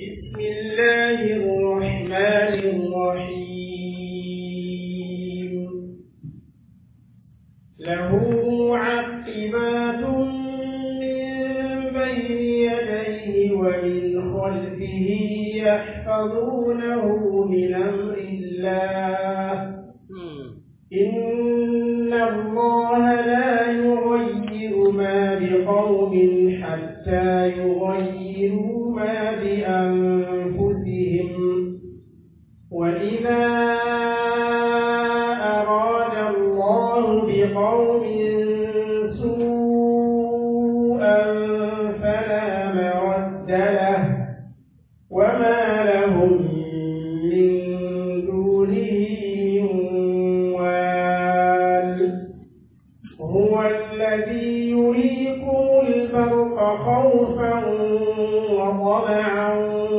بسم الله الرحمن الرحيم له معقبات من بين يديه ومن خلفه يحفظونه من أمر الله إن الله لا يغير ما بقوم حتى يغيروا ما بأنفسهم وإذا أراد الله بقوم سوءا فلا مرد له وما لهم من دونه من وال هو الذي يريكم البرق خوفا وطمعا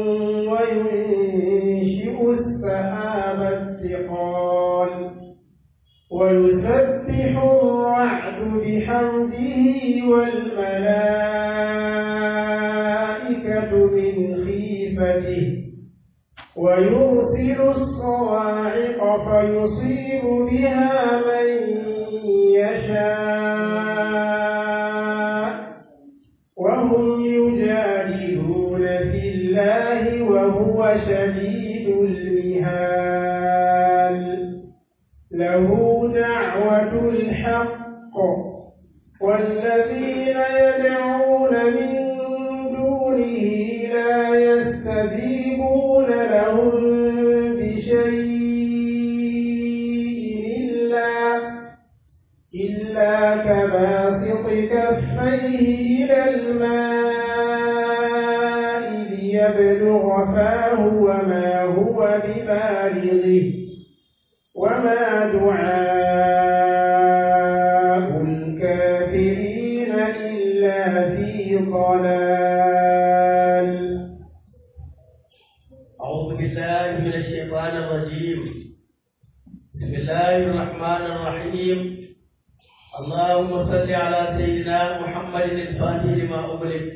وينشئ السحاب الثقال ويسبح الرعد بحمده والملائكة من خيفته ويرسل الصواعق فيصيب بها من يشاء وهم يجادلون في الله وهو شديد المهال له دعوة الحق والذين يدعون من دونه لا يستجيبون لهم بشيء إلا إلا كباسط كفيه إلى الماء ليبلغ فاه وما هو ببالغه وما دعاء الكافرين إلا في ضلال أعوذ بالله من الشيطان الرجيم بسم الله الرحمن الرحيم اللهم صل على سيدنا محمد الفاتح لما أغلق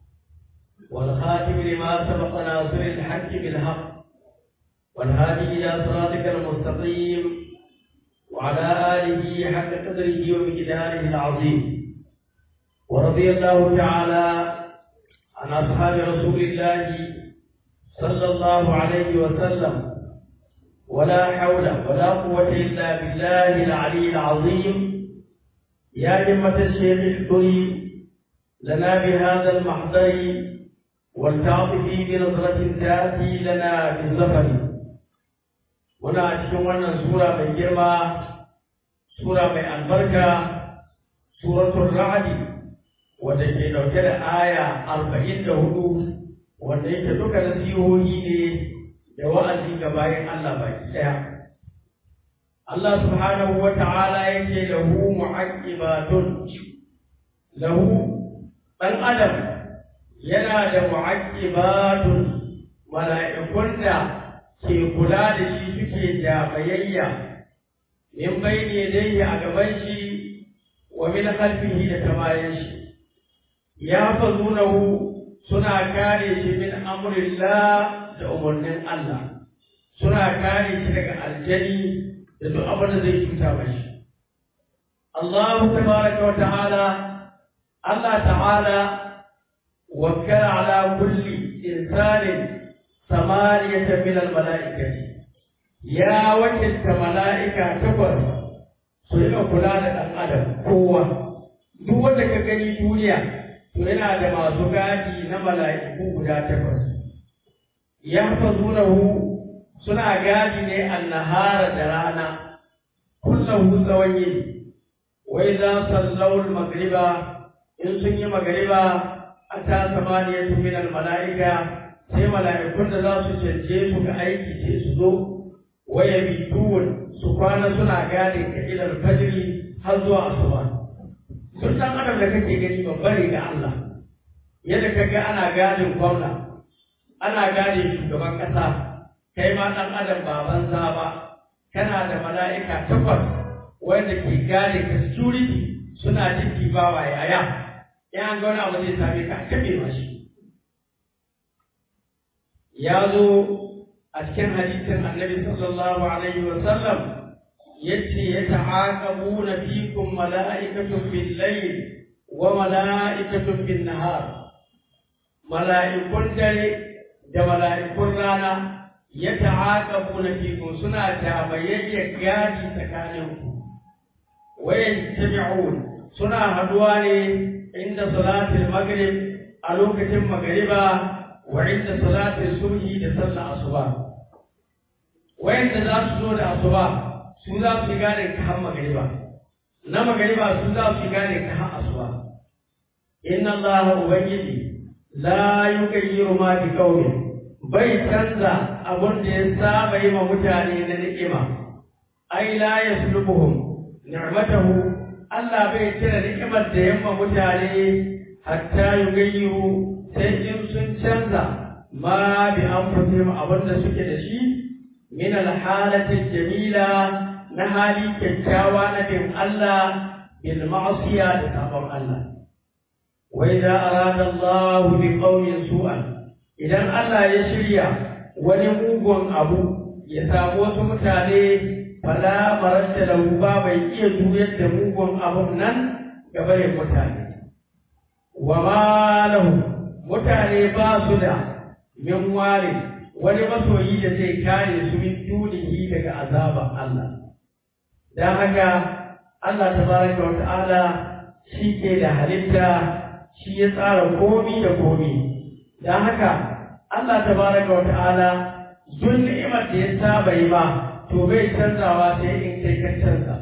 والخاتم لما سبق ناصر الحق بالحق والهادي إلى صراطك المستقيم وعلى آله حق قدره ومقداره العظيم ورضي الله تعالى عن أصحاب رسول الله صلى الله عليه وسلم ولا حول ولا قوة إلا بالله العلي العظيم يا جمة الشيخ احضري لنا بهذا المحضر والتعطفي بنظرة تأتي لنا بالزفر muna cikin wannan sura mai girma sura mai albarka suratul ra'd wanda ke dauke da aya arba'in da hudu wanda yake duka nasihohi ne da wa'azi ga bayan Allah baki daya Allah subhanahu wa ta'ala yake lahu mu'aqibatun lahu dan adam yana da mu'aqibatun mala'ikun da ke kula da shi suke da bayayya min bayni yadayhi a gaban shi wa min khalfihi da tamayin shi ya fazunahu suna kare shi min amrillah da umarnin Allah suna kare shi daga aljani da duk abin da zai cuta mashi Allah tabaraka wa ta'ala Allah ta'ala wakkala ala kulli insanin samaniyata min al-mala'ikati ya wakilta mala'ika takwas su rika kula da ɗan adam kowa duk wanda ka gani duniya to yana da masu gadi na mala'iku guda takwas ya fazunahu suna gadi ne annahara da rana kullahu tsawon yini wai za sallau magriba in sun yi magriba a ta samaniyatu min al-mala'ika sai mala'ikun da za su canje su ga aiki sai su zo waya bituwun su kwana suna gane ka ilar fajiri har zuwa asuba sun dan adam da kake gani babbar ga Allah yadda ka ga ana gadin gwamna ana gane shugaban kasa kai ma dan adam ba banza ba kana da mala'ika takwas wanda ke gane ka security suna jin bawa yaya in an ga wani abu zai same ka a kaɓe ma shi ya zo a cikin hadisin annabi sallallahu alaihi wa sallam yace ya ta'aqabuna fikum mala'ikatun bil layl wa mala'ikatun bin nahar mala'ikun dare da mala'ikun rana ya ta'aqabuna fikum suna tabayayya gadi tsakaninku wayan tabi'un suna haduwa ne inda salatul maghrib a lokacin magriba wa inda salatul subhi da sallar asuba wayanda za su zo da asuba su za su gane ka har magriba na magriba su za su gane ka har asuba inna allaha ubangiji la yughayyiru ma bi qaumin bai canza abun da ya saba yi wa mutane na ni'ima ai la yaslubuhum ni'matahu Allah bai cire ni'imar da yamma mutane hatta yughayyiru sai in sun canza ma bi anfusihim abin da suke da shi min alhalati jamila na hali kyakkyawa na bin Allah bil ma'siya da sabon Allah wa idza arada Allah bi qaumin su'an idan Allah ya shirya wani mugun abu ya samu wasu mutane fala maranta lahu ba bai iya juyar da mugun abun nan ga barin mutane wa ma lahu mutane ba su da min ware wani masoyi da zai kare su min dunihi daga azaban Allah dan haka Allah tabaraka wa ta'ala shi ke da halitta shi ya tsara komi da komi dan haka Allah tabaraka wa ta'ala duk ni'imar da ya saba yi ma to bai canzawa sai in kai ka canza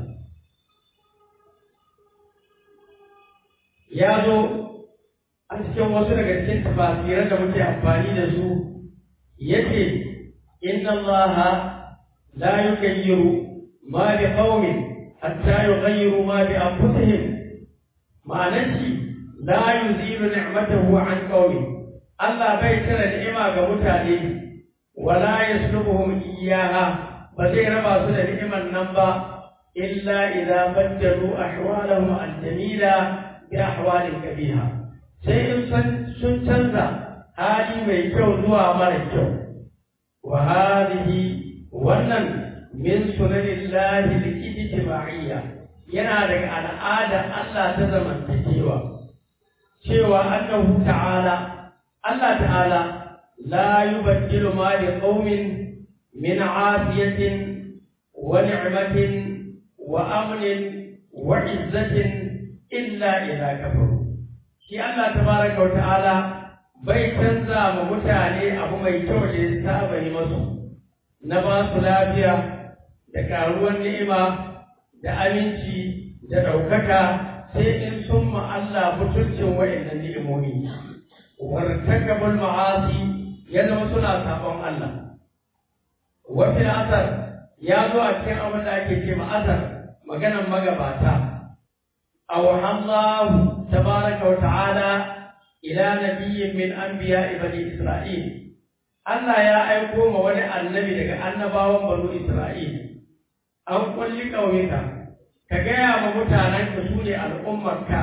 ya zo a cikin wasu daga cikin tafasiran da muke amfani da su yace inna Allah la yughayyiru ma bi qaumin hatta yughayyiru ma bi anfusihim ma'anar shi la yuzilu ni'matahu an qaumin Allah bai tara ni'ima ga mutane wala yaslubuhum iyyaha ba zai raba su da ni'imar nan ba illa idza baddalu ahwalahum al-jamila bi ahwalin kabiha sai in sun canza hali mai kyau zuwa mara kyau wa hadhihi wannan min sunanillahi al-ijtima'iyya yana daga al'ada Allah ta zamantakewa cewa annahu ta'ala Allah ta'ala la yubaddilu ma li qaumin min 'afiyatin wa ni'matin wa amnin wa 'izzatin illa idza kafaru shi Allah tabaraka wa ta'ala bai canza ma mutane abu mai kyau da ya saba yi masu na ba su lafiya da karuwar ni'ima da aminci da ɗaukaka sai in sun ma Allah mutuncin wa'annan ni'imomi wartakabul ma'asi ya zama suna sabon Allah wafin asar ya zo a cikin abin da ake ce ma'asar maganan magabata awhamlahu tabaraka wa ta'ala ila nabiyyin min anbiya'i bani Isra'il Allah ya aiko ma wani annabi daga annabawan banu Isra'il an kulli ƙauyuka ka gaya ma mutanen ka su ne al'ummarka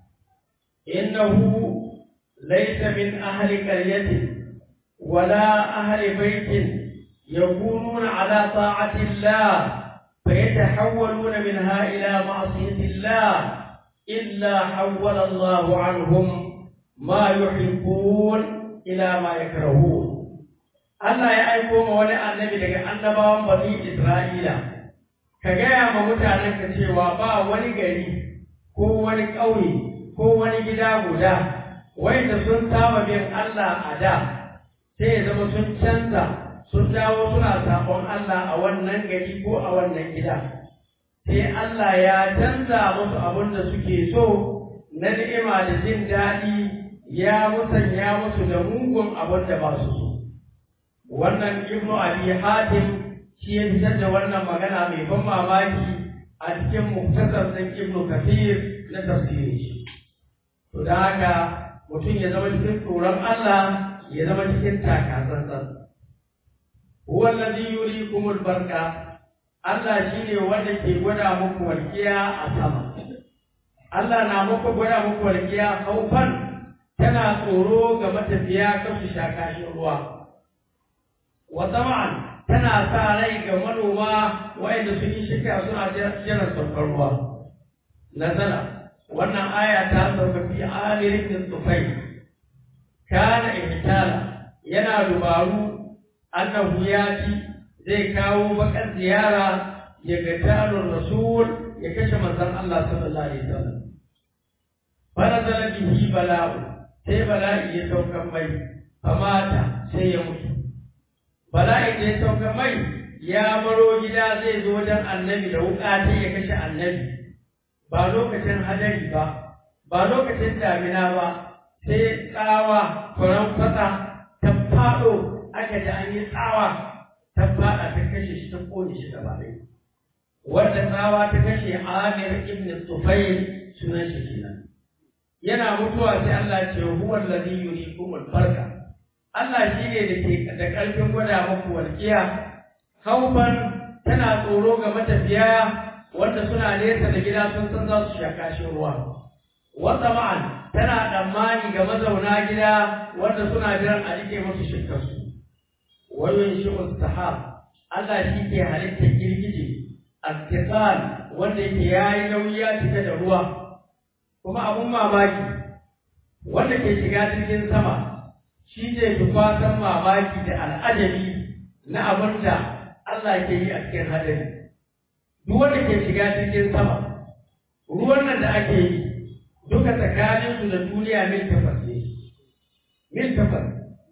innahu laysa min ahli qaryatin wala ahli baitin yakununa ala ta'ati Allah فيتحولون منها إلى معصية الله إلا حول الله عنهم ما يحبون إلى ما يكرهون Allah ya aiko ma wani annabi daga annabawan bani Isra'ila, ka gaya ma mutanen ka cewa ba wani gari ko wani ƙauye ko wani gida guda, wanda sun saba bin Allah a da, sai ya zama sun canza, sun dawo suna sabon Allah a wannan gari ko a wannan gida. Sai Allah ya canza musu abin da suke so na ni'ima da jin daɗi ya musanya musu da mugun abin da ba su so. wannan ibnu abi hatim shi ya fitar da wannan magana mai ban mamaki a cikin muktasar ɗin ibnu kafir na tafsirin shi to da haka mutum ya zama cikin tsoron Allah ya zama cikin takatsantsan huwa allazi yurikumul barka Allah shine wanda ke gwada muku walƙiya a sama Allah na muku gwada muku walƙiya kaufan tana tsoro ga matafiya kan su sha kashin ruwa wa tama'an tana sa rai ga manoma wa'anda sun yi shirka suna jiran saukar ruwa nazala wannan aya ta sauka fi amirin tufai kana ihtala yana dubaru annahu yati zai kawo bakar ziyara ya ga tarin rasul ya kashe manzon Allah sallallahu alaihi wasallam farazala bihi bala'u sai bala'i ya sauka mai famata sai ya mutu bala'i da ya sauka mai ya baro gida zai zo wajen annabi da wuka ta ya kashe annabi ba lokacin hadari ba ba lokacin damina ba sai tsawa kwaran kwata ta faɗo aka ji an yi tsawa ta faɗa ta kashe shi ta ƙone shi gaba ɗaya wanda tsawa ta kashe Amir ibn Tufayl sunan shi kenan yana mutuwa sai Allah ce huwa allazi yuriikum al-barka Allah shine da ke da ƙarfin gwada muku walƙiya haufan tana tsoro ga matafiya wanda suna nesa da gida sun san za su sha kashin ruwa wata ma'an tana tsammani ga mazauna gida wanda suna jiran a rike musu shirkarsu wayon shi mustahab Allah shi ke halittar girgije attiqal wanda yake yayi nauyi ya cika da ruwa kuma abun mamaki wanda ke shiga cikin sama shi ne fi fatan mamaki da al'ajabi na abin da Allah ke yi a cikin hadari duk wanda ke shiga cikin sama ruwan nan da ake yi duka tsakaninsu da duniya mil takwas ne mil takwas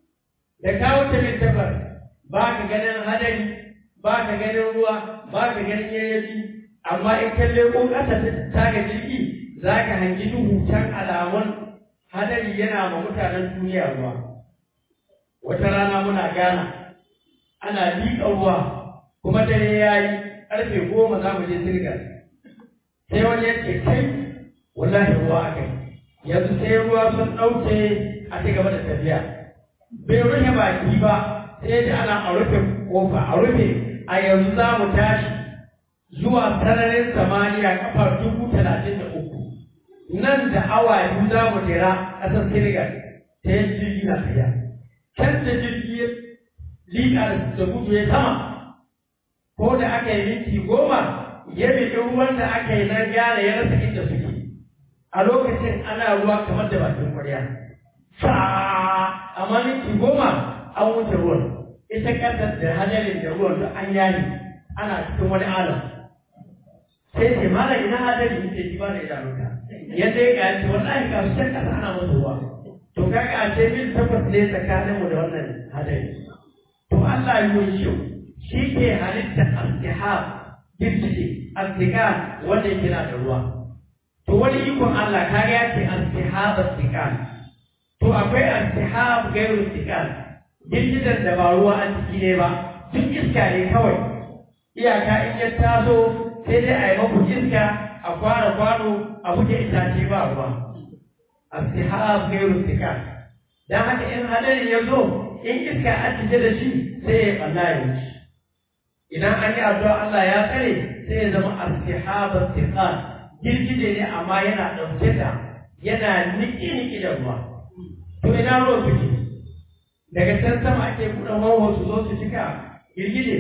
da kawo ta mil takwas ba ka ganin hadari ba ka ganin ruwa ba ka ganin yayyafi amma in kalle ko ƙasa ta ga jirgi za ka hangi duhu can alamun hadari yana ma mutanen duniya ruwa wata rana muna gana ana liƙa ruwa kuma dare ya yi ƙarfe goma za mu je sirgar sai wani ya ce kai wallahi ruwa aka yi yanzu sai ruwa sun ɗauke a ci gaba da tafiya bai rufe baki ba sai da ana a rufe kofa a rufe a yanzu za mu tashi zuwa sararin samaniya kafa dubu talatin da uku nan da awa biyu za mu jira ƙasar Senegal ta yin jirgi na tafiya. Can da jirgi ya liƙa da gudu ya sama, ko da aka yi minti goma ya biɗi ruwan da aka yi na gyara ya rasa inda suke. A lokacin ana ruwa kamar da bakin kwarya. Sa amma minti goma an wuce ruwan. Ita ƙasar da hadarin da ruwan da an yayi ana cikin wani alam. Sai ce mala ina hadari ce ji ba da idanunka. yadda ya gaci wallahi ga su can kasa ana musu ruwa to kaga a ce mil takwas ne tsakanin mu da wannan hadari to Allah ya yi shi shi ke halitta astihab girgije astikan wanda yake na da ruwa to wani ikon Allah kaga ya ce astihab astikan to akwai astihab gairu astikan girgijen da ba ruwa a ciki ne ba duk iska ne kawai iyaka in ya taso sai dai a yi maku iska a kwara kwano a buge itace ba ruwa astihab gairu istikar dan haka in hadarin ya zo in iska a cike da shi sai ya balla ya wuce idan an yi addu'a Allah ya tsare sai ya zama astihab istiqar girgije ne amma yana ɗauke da yana niki-niki da ruwa to ina ruwa suke daga can sama ake buɗe wawo su zo su cika girgije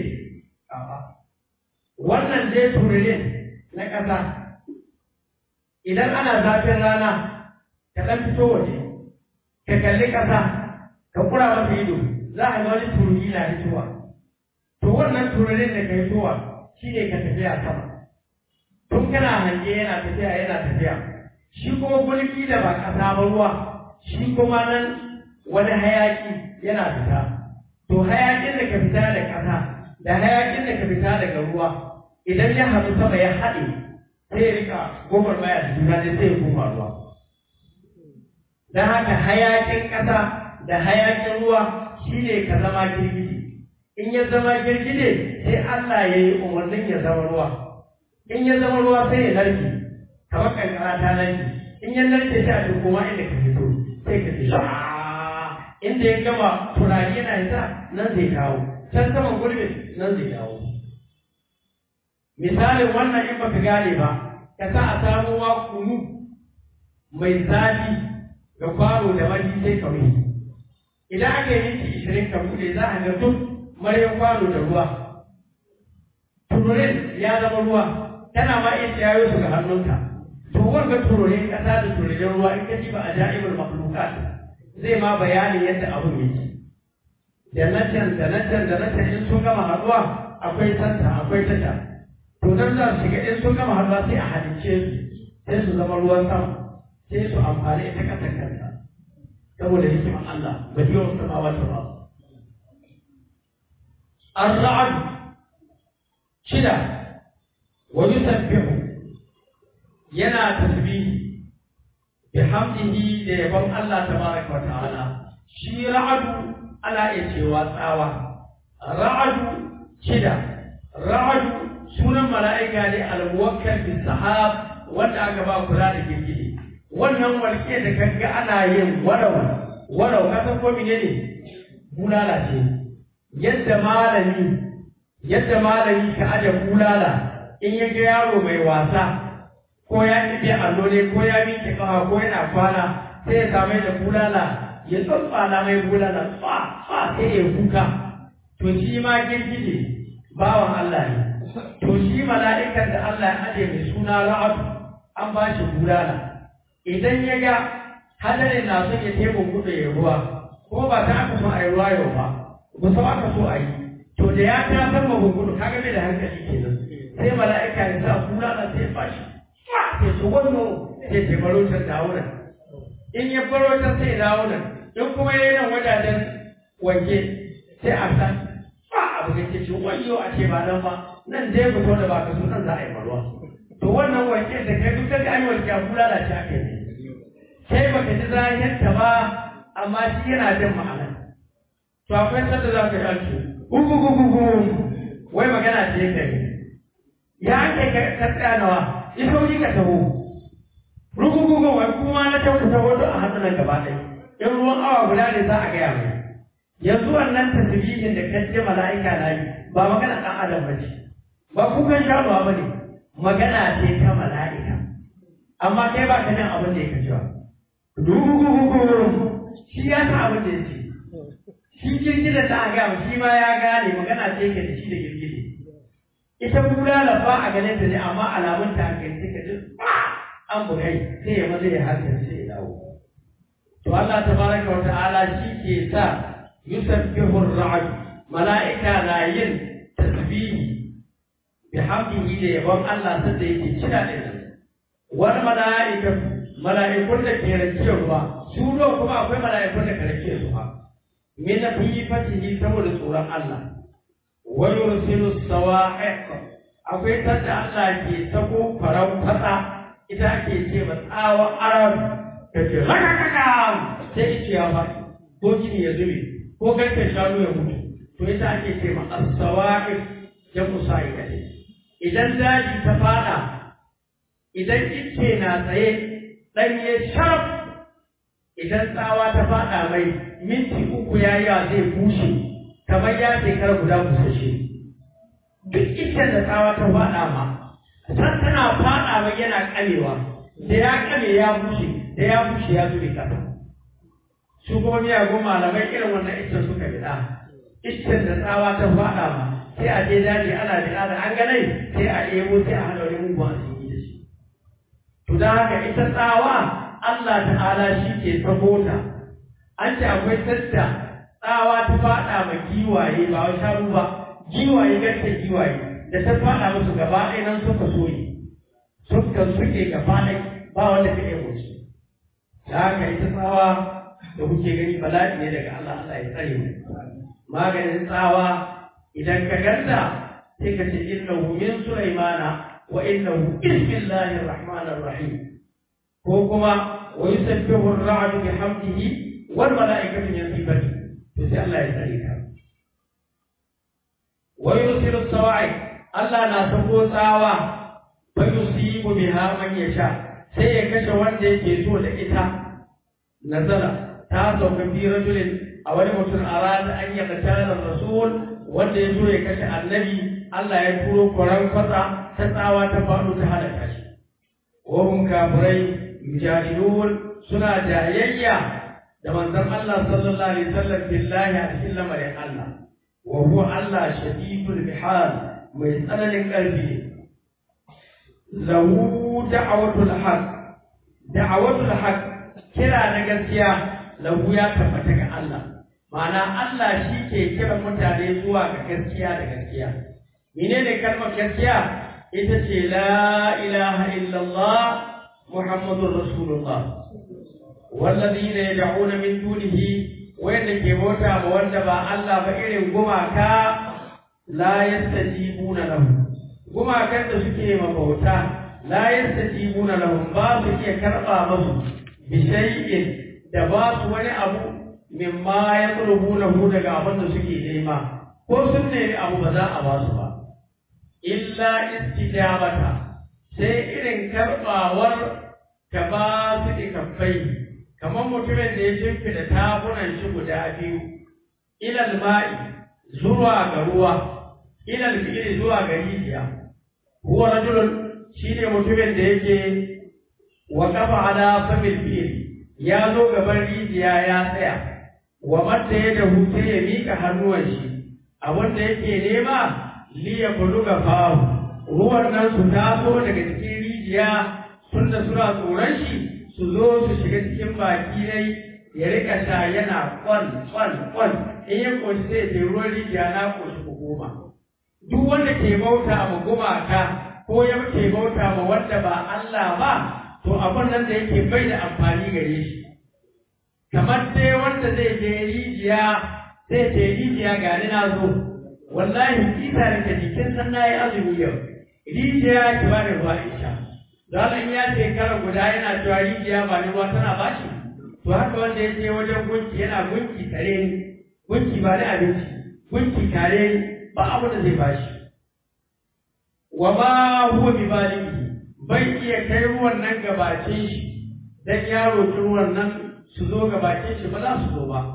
wannan dai tururin na ƙasa idan ana zafin rana ka ɗan fito waje ka kalli ƙasa ka kura masa ido za a ga wani tururi na fitowa to wannan tururin da ka fitowa shi ne ka tafiya sama tun kana hange yana tafiya yana tafiya shi kuma gulki da ba ƙasa ba ruwa shi kuma nan wani hayaki yana fita to hayakin da ka fita da ƙasa da hayakin da ka fita daga ruwa idan ya haɗu sama ya haɗe sai ya rika gomar maya da juna ne sai ya koma ruwa don haka hayakin ƙasa da hayakin ruwa shi ne ka zama girgije in ya zama girgije sai Allah ya yi umarnin ya zama ruwa in ya zama ruwa sai ya narke kamar kankara ta narke in ya narke sai a duk kuma inda ka fito sai ka ce inda ya gama turare yana yasa nan zai kawo can saman gurbin nan zai kawo misalin wannan in baka gane ba ka sa a samu wa kunu mai zafi ga kwano da wani sai ka rufe idan aka yi minti ishirin ka bude za a ga duk maryan kwano da ruwa tururin ya zama ruwa tana ma iya ciyayo su ga hannunka to wanga tururin kasa da tururin ruwa in ka ji ba a ja'ibul makhluqat zai ma bayanin yadda abun yake da na can da na can da na can in sun gama haɗuwa akwai santa akwai tasha to dan za su shiga in sun gama haɗuwa sai a halicce su sai su zama ruwan sama sai su amfani ita kasar kanta saboda hikimar Allah ba yi wasu samawa ta ba الرعد شدة ويسبح ينا تسبيح بحمده ليبن الله تبارك وتعالى شي رعد على إيشي واتاوى رعد شدة رعد سنة ملائكة الموكل بالسحاب wanda aka ba kula da girgije wannan walƙe da kaga ana yin warau warau ka san ko menene bulala ce yadda malami yadda malami ka aje bulala in ya ga yaro mai wasa ko ya kife allo ne ko ya miƙe kawa ko yana kwana sai ya same da bulala ya tsatsala mai bulala fa fa sai ya kuka to shi ma girgije bawan Allah ne to shi mala'ikan da Allah ya aje mai suna ra'adu an ba shi bulala idan ya ga hadarin na son ya tebo kudu ya ruwa ko ba ta aka so a yi ruwa yau ba ba su aka so a yi to da ya ta san magungudu kaga bai da hankali kenan sai mala'ika ya sa bulala sai ya bashi sai su wannan sai ta baro ta dawo nan in ya baro ta sai dawo nan in kuma ya yi nan wajajen wanke sai a san ba abu da ke ce wayo a ce ba nan ba nan dai fito da ba ka so nan za a yi maruwa to wannan wanke da kai duk da an wanke a bulala ce aka yi sai baka ji zahirinta ba amma shi yana jin ma'ana to akwai sanda za ka yi alki gugu gugu gugu wai magana ce ka yi ya ake ka tsaya nawa ita wuri ka taho rugu gugu wai kuma na ta kusa wato a hannun gaba ɗaya in ruwan awa guda ne za a gaya mai yanzu wannan tasbihin da kace mala'ika na yi ba magana ɗan adam ba ce ba kukan shanuwa ba ne magana ce ta mala'ika amma kai ba ka jin abin da ya kace ba dubu shi ya sa abin da ya ce shi girgida ta ga shi ma ya gane magana ce ke da shi da girgide ita bulala ba a ganin ta ne amma alamun ta kai suka ji an bugai sai ya maza ya harkar sai ya dawo to Allah tabaraka wa ta'ala shi ke sa yusabbihu ar-ra'd mala'ika na yin tasbihi bihamdihi da yabon Allah sanda yake cira da shi wani mala'ika mala'ikun da ke rake ruwa su kuma akwai mala'ikun da ke rake su ba min khifatihi saboda tsoron Allah wa yursilu sawa'iq akwai tanda Allah ke sako farau fata ita ake ce ma tsawa arab ta ce rakakaka sai ice ya fa ko jini ya zube ko garken shanu ya mutu to ita ake ce ma as-sawa'iq ya musa'ika idan daji ta fada idan ice na tsaye ɗanye sharaf idan tsawa ta fada mai minti uku ya yi zai bushe kamar ya shekara guda busashe duk iccen da tsawa ta faɗa ma san tana faɗa mai yana ƙamewa da ya ƙame ya bushe da ya bushe ya zube ƙasa su kuma miyagun malamai irin wannan iccen suka biɗa iccen da tsawa ta faɗa ma sai a je daji ana biɗa da an ganai sai a ɗebo sai a haɗa wani mugun asiri da shi to don haka ita tsawa Allah ta'ala shi ke sabota an ce akwai sadda tsawa ta faɗa ma giwaye ba wa sharu ba giwaye garke giwaye da ta faɗa musu gaba ɗaya nan suka soye suka suke gaba ɗaya ba wanda ka iya musu da haka ita tsawa da kuke gani bala'i ne daga Allah Allah ya tsare mu maganin tsawa idan ka ganta sai ka ce innahu min sulaimana wa innahu bismillahir rahmanir rahim ko kuma wa yusabbihu ar-ra'du bihamdihi wal mala'ikatu min sifati to sai Allah ya tsare ka wa yusiru sawa'i Allah na sako tsawa fa yusibu biha man yasha sai ya kashe wanda yake so da ita nazara ta sauka fi rajulin a wani mutum a rana an yi katalar rasul wanda ya so ya kashe annabi Allah ya turo kwaran kwatsa ta tsawa ta faɗo ta halaka shi wahum kafirai yujadilun suna jayayya da manzon Allah sallallahu alaihi wasallam billahi a cikin lamarin Allah wa huwa Allah shadidul bihal mai tsananin ƙarfi lahu da'awatul haq da'awatul haq kira na gaskiya lahu ya tabbata ga Allah ma'ana Allah shi ke kira mutane zuwa ga gaskiya da gaskiya menene kalmar gaskiya ita ce la ilaha illallah muhammadur rasulullah wallazina yad'una min dunihi wanda ke bauta ma wanda ba Allah ba irin gumaka la yastajibuna lahu gumakan da suke ma bauta la yastajibuna lahum ba su iya karba musu bi shay'in da ba su wani abu mimma yatlubunahu daga abin da suke nema ko sun nemi abu ba za a ba su ba illa istijabata sai irin karbawar ka ba su ikafai kamar mutumin da ya shimfida tabunan shi guda biyu ilal ma'i zuwa ga ruwa ilal fi'li zuwa ga rijiya huwa rajulun shine mutumin da yake wa kafa ala famil fi'li ya zo gaban rijiya ya tsaya wa matta ya da hutu ya mika hannuwan shi abin da yake nema li ya buluga fahu ruwan nan su taso daga cikin rijiya tunda suna tsoron shi su zo su shiga cikin baki dai ya rika sha yana kwan kwan kwan in ya koshi sai ce ruwan rijiya na koshi ku goma duk wanda ke bauta ma gumaka ko ya ke bauta ma wanda ba Allah ba to abin nan da yake bai da amfani gare shi kamar dai wanda zai je rijiya zai ce rijiya ga ni na zo wallahi kisa da ke jikin san na yi azumi yau rijiya ki ba da ruwa isha Zalan ya shekara guda yana cewa rijiya ba ni ruwa tana bashi to haka wanda ya je wajen gunki yana gunki tare ni gunki ba da abinci gunki tare ni ba abu da zai bashi wa ma huwa bi balimi bai iya kai ruwan nan gabacin shi dan ya roki ruwan nan su zo gabacin shi ba za su zo ba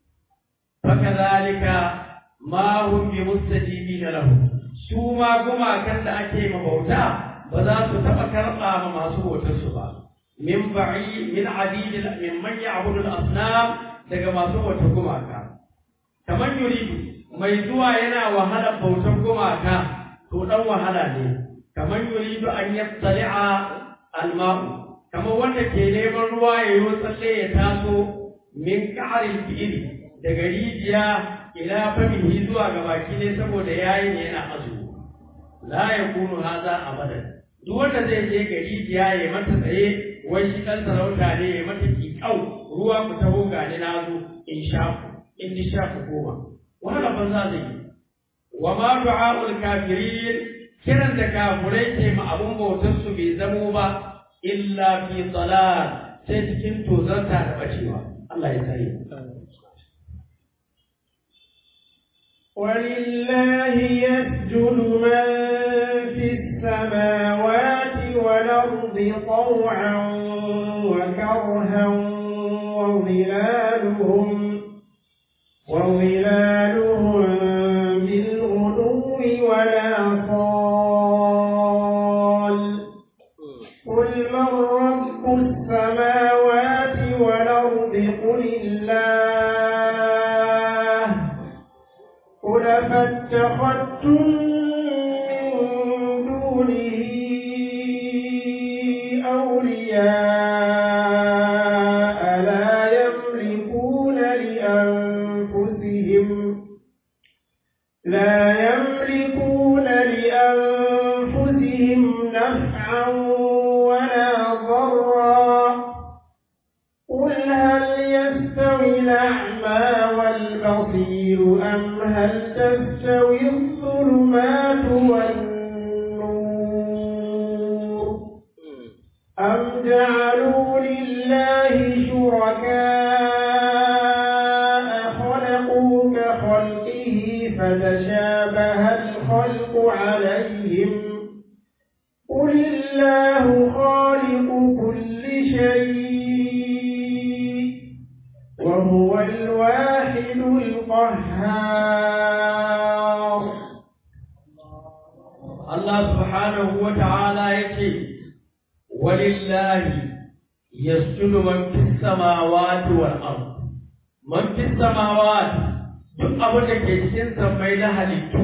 fakadhalika ma hum bi mustajibina lahu su ma gumakan da ake mabauta ba za su taɓa karɓa ma masu bautarsu ba min ba'i min adid min man ya'budu al-asnam daga masu bautar gumaka kamar yuridu mai zuwa yana wahala bautar gumaka to dan wahala ne kamar yuridu an yattali'a al-ma'u kamar wanda ke neman ruwa ya yi tsalle ya taso min ka'aril fi'li daga rijiya ila famihi zuwa ga baki ne saboda yayi ne yana azumi la yakunu hadha abadan duk wanda zai je gari ya yi mata tsaye wai shi dan sarauta ne ya mata kikau ruwa ku taho ga ni na zo in sha ku in ni sha ku goma wani ban za zai yi wa ma du'a'ul kafirin kiran da kafurai ke ma abun bautar su bai zamo ba illa fi dalal sai cikin tozarta da bacewa Allah ya tsare ولله يسجد من في السماوات والأرض طوعا وكرها وظلالهم وظلالهم بالغدو ولا صال قل من رب السماوات والأرض قل الله قل فاتخذتم من دونه أولياء لا يملكون لأنفسهم لا يملكون لأنفسهم نفعا ولا ضرا قل هل يستوي الأعمى والبصير أم هل تستوي الظلمات والنور أم جعلوا لله شركاء خلقوا كخلقه فتشابه الخلق عليهم قل الله خالق كل شيء وهو الواحد القهار Allah subhanahu wa ta'ala yake walillahi yasjudu man fis samawati wal ard man fis samawati duk abin da ke cikin sammai na halittu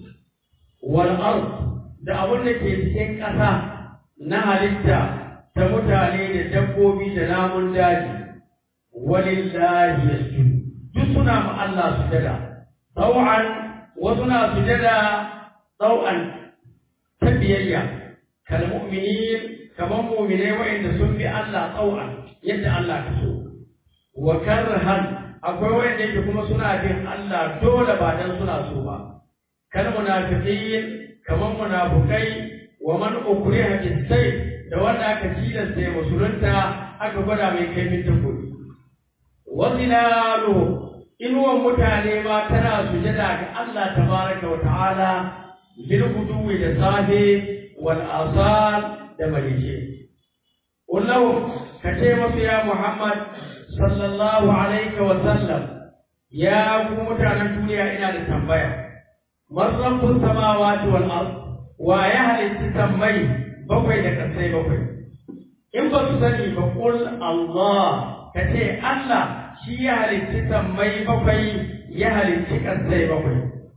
wal ard da abin da ke cikin ƙasa na halitta ta mutane da dabbobi da namun daji walillahi yasjudu duk suna ma Allah sujada taw'an wasu na sujada taw'an ta biyayya kal mu'minin kamar mu'minai wa'inda sun bi Allah taw'an yadda Allah ka so wa karhan akwai wanda yake kuma suna bin Allah dole ba dan suna so ba kal munafiqin kamar munafukai wa man ukriha bisay da wanda aka tilasta ya musulunta aka gwada mai kaifin takobi wa zilalu inuwan mutane ma tana sujada ga Allah tabaraka wa ta'ala bil guduwi da safe wal asal da malice wallahu kace masu ya Muhammad sallallahu alaihi wa sallam ya ku mutanen duniya ina da tambaya marrabbus samawati wal ard wa ya halitta sammai bakwai da kasai bakwai in ba su sani ba qul Allah kace Allah shi ya halitta sammai bakwai ya halitta kasai bakwai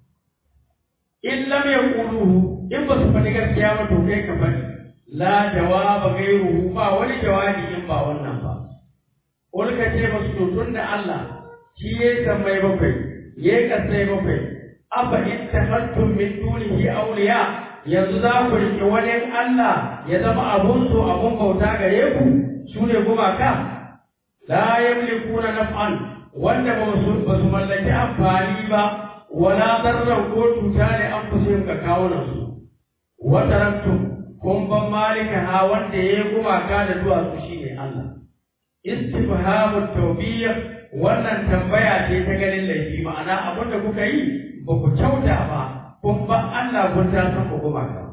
in lam yaquluhu in ba su faɗi gaskiya ba to kai ka faɗi la jawaba gairuhu ba wani jawabi in ba wannan ba qul kace ba su tun da Allah shi ya sammai bakwai ya kasai bakwai afa ittakhadtum min dunihi awliya yanzu za ku riƙe wani Allah ya zama abun so abun bauta gare ku su ne gumaka la yamlikuna naf'an wanda ba su ba su mallaki amfani ba wala darran ko cuta ne an fusin ka kawo nan su wa taraktum kun ban malika ha wanda ya yi gumaka da duwatsu shine Allah istifhamu tawbiyah wannan tambaya ce ta ganin laifi ma'ana abin da kuka yi ba ku kyauta ba kun ba Allah kun ta san ku kuma ka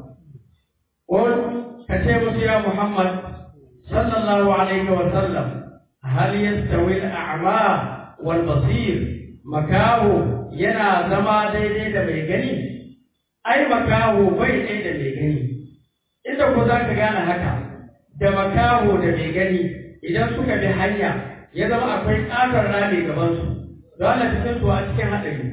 Qul ka ce musu ya Muhammad sallallahu alaihi wa sallam hal yastawi al-a'ma wal basir makaho yana zama daidai da mai gani ai makaho bai dai da mai gani inda ku za ka gane haka da makaho da mai gani idan suka bi hanya ya zama akwai ƙatar rami gabansu dole cikin su a cikin haɗari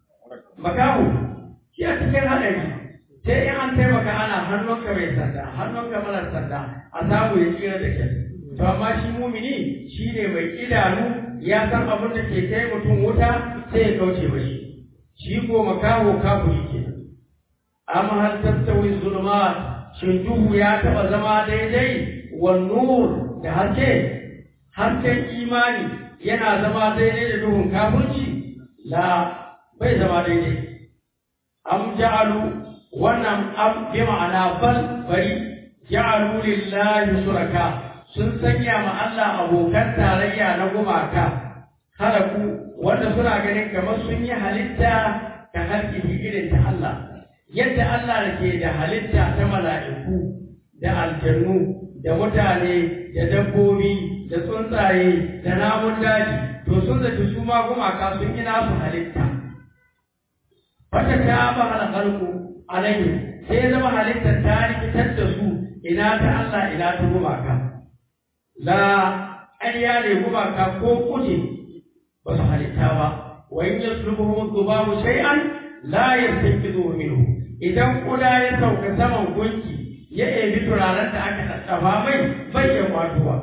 makahu shi a cikin haɗari sai in an taimaka ana hannunka mai sanda hannunka mara sanda a samu ya tsira da kyau to amma shi mumini shi ne mai idanu ya san abin da ke kai mutum wuta sai ya kauce mashi shi ko makaho kafuri ke amma hal tattawi zulumat shin duhu ya taɓa zama daidai wa nur da haske hasken imani yana zama daidai da duhun kafirci la bai zama daidai am ja'alu wannan am bi ma'ana bal bari ja'alu lillahi suraka sun sanya ma Allah abokan tarayya na gumaka halaku wanda suna ganin kamar sun yi halitta ta halkihi irin ta Allah yadda Allah da ke da halitta ta mala'iku da aljannu da mutane da dabbobi da tsuntsaye da namun daji to sun zaci su ma gumaka sun yi nasu halitta wata ta ba halkalku alayhi sai ya zama halittar ta rikitar da su ina ta Allah ina ta gumaka la ƙarya ne gumaka ko kuje ba su halitta ba wa in yaslubuhum dhubabu shay'an la yastanqidhuhu minhu idan kuda ya sauka saman gunki ya ebi turaren da aka tattafa mai bai ya kwatuwa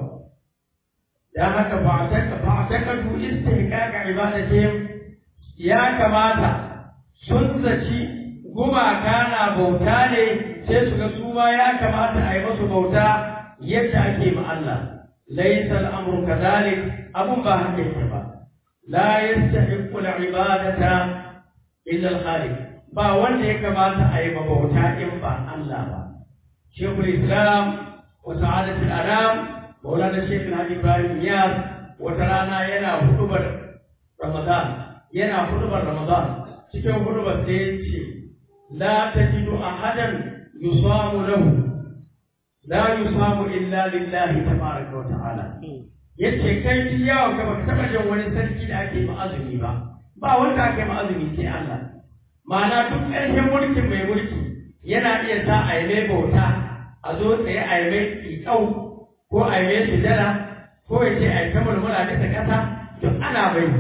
dan haka ba ta ba ta kadu istihqaqa ibadatihim ya kamata sun zaci gumaka na bauta ne sai su ga su ma ya kamata a yi musu bauta yadda ake ma Allah laysa al-amru kadhalik abun ba haka yake ba la yastahiqqu al-ibadata illa al-khaliq ba wanda ya kamata a yi bauta in ba Allah ba shekul islam wa sa'adatul anam maulana shekh hadi ibrahim niyaz wata rana yana hudubar ramadan yana hudubar ramadan cikin hudubar da ya ce la tajidu ahadan yusamu lahu la yusamu illa lillahi tabaraka wa ta'ala yace kai ji yawon ka baka taba jin wani sarki da ake ma'azumi ba ba wanda ake ma'azumi sai Allah ma'ana duk ƙarshen mulkin mai mulki yana iya sa a yi mai bauta a zo tsaye a yi mai ƙiƙau ko a yi mai sujada ko ya ce a yi ta mulmula bisa ƙasa duk ana bai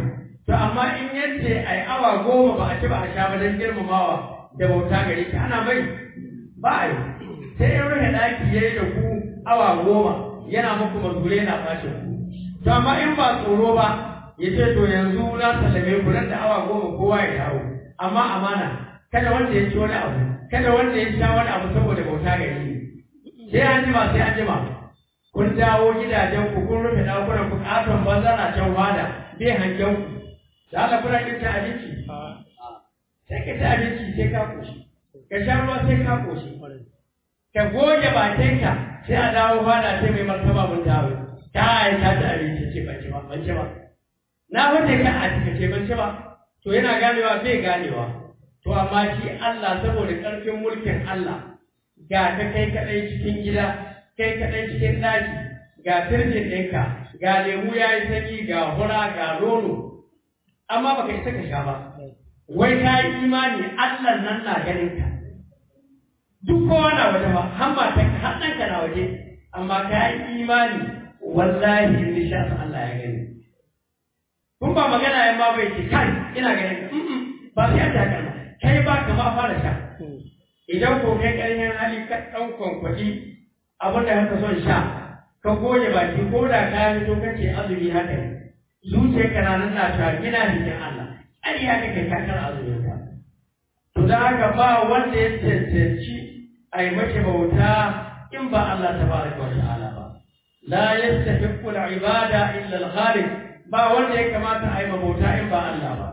to amma in yace ai awa goma ba a ci ba a sha ba don girmamawa da bauta gare ki ana mai ba a yi sai in rufe ɗaki ya yi da ku awa goma yana muku mazure yana fashe ku to amma in ba tsoro ba ya ce to yanzu na sallame ku nan da awa goma kowa ya dawo amma amana kada wanda ya ci wani abu kada wanda ya sha wani abu saboda bauta gare ni sai an jima sai an jima kun dawo gidajen ku kun rufe ɗakunan ku ƙaton banza na can wada bai hangen ku da Allah kuna kin cin abinci sai ka ci abinci sai ka koshi ka sha ruwa sai ka koshi ka goge bakinka sai a dawo fada sai mai martaba mun dawo kai ka ci abinci ce ban ci ba ban ci ba na wuce ka a cika ce ban ci ba to yana ganewa bai ganewa to amma shi Allah saboda ƙarfin mulkin Allah ga ka kai kaɗai cikin gida kai kaɗai cikin ɗaki ga firjin ɗinka ga lemu ya yi sanyi ga hura ga nono amma baka isa ka sha ba wai ka yi imani Allah nan na ganin ka duk kowa na waje ba har ma ta har ɗanka na waje amma ka yi imani wallahi in sha Allah ya gani kun ba magana ya ma bai ce kai ina ganin ba sai an ta kalma kai ba ka ma fara sha idan ko kai ƙarfin hali ka ɗan kwankwaɗi abin da haka son sha ka goge baki ko da ka fito kace azumi haka ne zuciyarka na nan na ta gina jikin Allah ai ya kake kakar azumin ka to da haka ba wanda ya cancanci a yi mace bauta in ba Allah tabaraka wa ta'ala ba la yastahiqqu al-ibada illa al-khaliq ba wanda ya kamata a yi bauta in ba Allah ba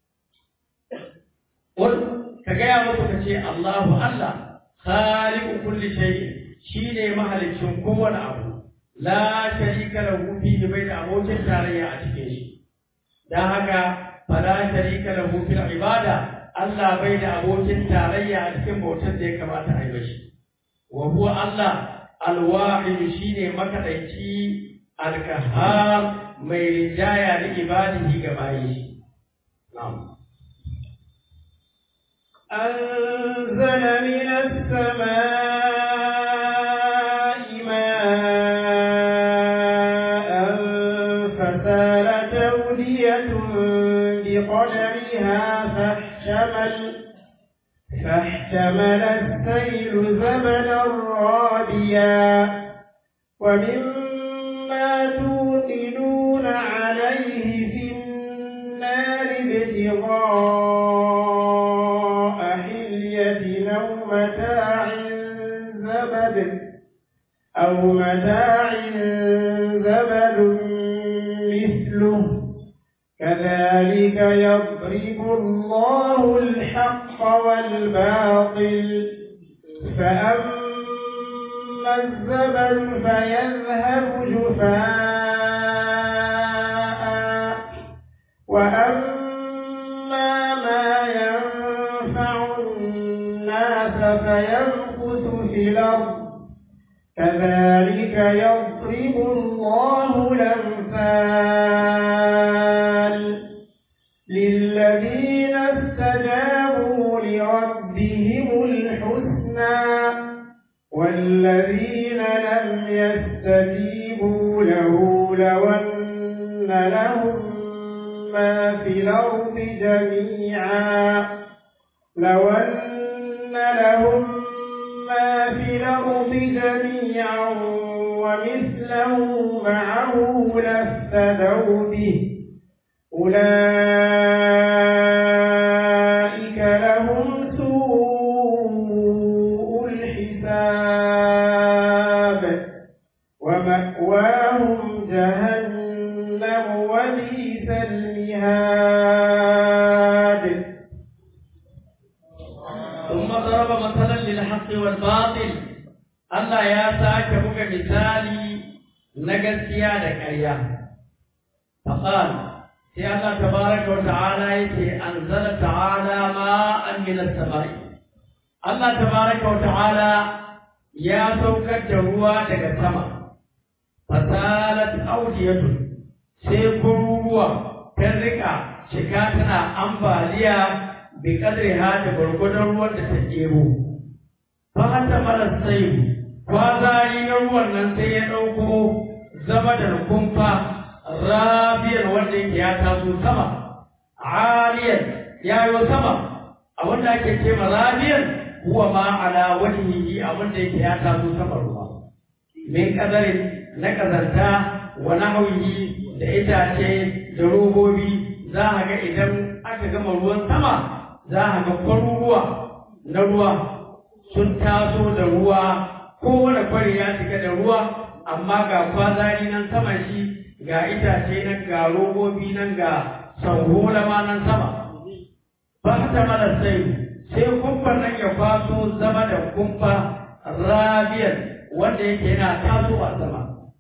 ka gaya musu ka ce Allahu Allah khaliqu kulli shay'in shine mahalicin kowane abu la sharika lahu fihi bai da abokin tarayya a cikin shi dan haka fala sharika lahu fil ibada Allah bai da abokin tarayya a cikin bautar da ya kamata a yi mashi wa huwa Allah alwahid shine makadaici alkahar mai rijaya da ibadihi ga bayi na'am أنزل من السماء ماء فسالت أودية بقدرها فاحتمل فاحتمل السيل زمنا رابيا ومما توقدون عليه في النار ابتغاء حلية أو متاع زبد أو متاع زبد مثله كذلك يضرب الله الحق والباطل فأما الزبد فيذهب جفاء وأما ما ينفع الناس فيمكث في الأرض كذلك يضرب الله الأمثال للذين استجابوا لربهم الحسنى والذين لم يستجيبوا له لو أن لهم ما في الأرض جميعا لو أن لهم ما في الأرض جميعا ومثله معه لافتدوا به أولئك لهم سوء الحساب ومأواهم جهنم وبئس المهاد ثم ضرب مثلا للحق والباطل Allah ya sake buga misali na gaskiya da ƙarya. Faqal sai Allah tabaraka wa ta'ala yake anzala ta'ala ma'an min as-sama'i. Allah tabaraka wa ta'ala ya saukar da ruwa daga sama. Fasalat awdiyatun sai kururuwa ta rika shiga tana ambaliya bi kadriha da gwargwadon ruwan da ta ɗebo. Fa hatta mala sai kwazari na ruwan nan sai ya ɗauko zama da kumfa rabiyar wanda yake ya taso sama aliyan ya yi sama abin da ake ce rabiyan huwa ma ala wajhihi abin da yake ya taso sama ruwa min kadarin na kazanta wa nahwihi da itace da robobi za a ga idan aka gama ruwan sama za a ga kwaruruwa na ruwa sun taso da ruwa kowane kwari ya cika da ruwa amma ga kwazari nan saman shi ga itace nan ga robobi nan ga sanhola ma nan sama ba ta mara sai sai kumfar nan ya kwaso zama da kumfa rabiyar wanda yake yana tasowa sama